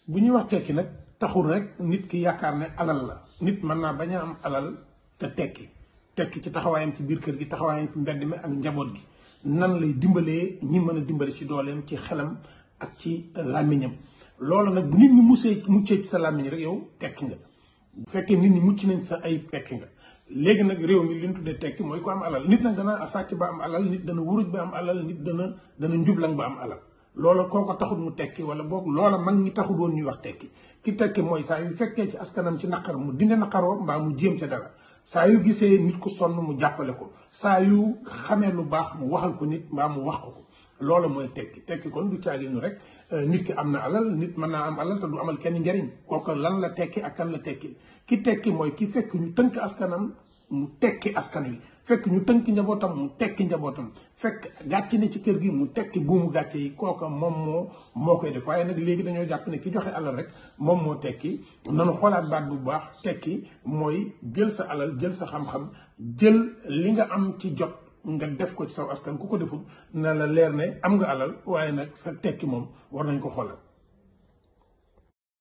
bu ñuy wax tekki nag taxul rek nit ki yaakaar ne alal la nit mën naa bañ a am alal te tekki tekki ci taxawaayam ci biir kër gi taxawaayam ci mbedd mi ak njaboot gi nan lay dimbalee ñi mën a dimbali ci dooleem ci xelam ak ci làmmiñam loolu nag bu nit ñi musee muccee ci sa làmmiñ rek yow tekki nga bu fekkee nit ñi mucc nañ sa ay tekki nga léegi nag réew mi li ñu tuddee tekki mooy ko am alal nit nag dana sàcc ba am alal nit dana wuruj ba am alal nit dana dana njublang ba am alal loola kooko taxul mu tekki wala boog loola mag ñi taxul woon ñuy wax tekki ki tekki mooy saa yu fekkee ci askanam ci naqar mu dinde naqaroo mbaa mu jéem ca dara saa yu gisee nit ku sonn mu jàppale ko saa yu xamee lu baax mu waxal ko nit mbaa mu wax ko ko loola mooy tekki tekki kon du caaginu rek nit ki am na alal nit mën naa am alal te du amal kenn njariñ kooku lan la tekki ak kan la tekki ki tekki mooy ki fekk ñu tënk askanam mu tekki askan wi fekk ñu tënk njabootam mu tekki njabootam fekk gàcc ne ci kër gi mu tekki buumu gàcce yi kooka moom moo moo koy def waaye nag léegi dañoo jàpp ne ki joxe alal rek moom moo tekki nanu xoolaat baat bu baax tekki mooy jël sa alal jël sa xam-xam jël li nga am ci jot nga def ko ci saw askan ku ko deful na la leer ne am nga alal waaye nag sa tekki moom war nañ ko xoolal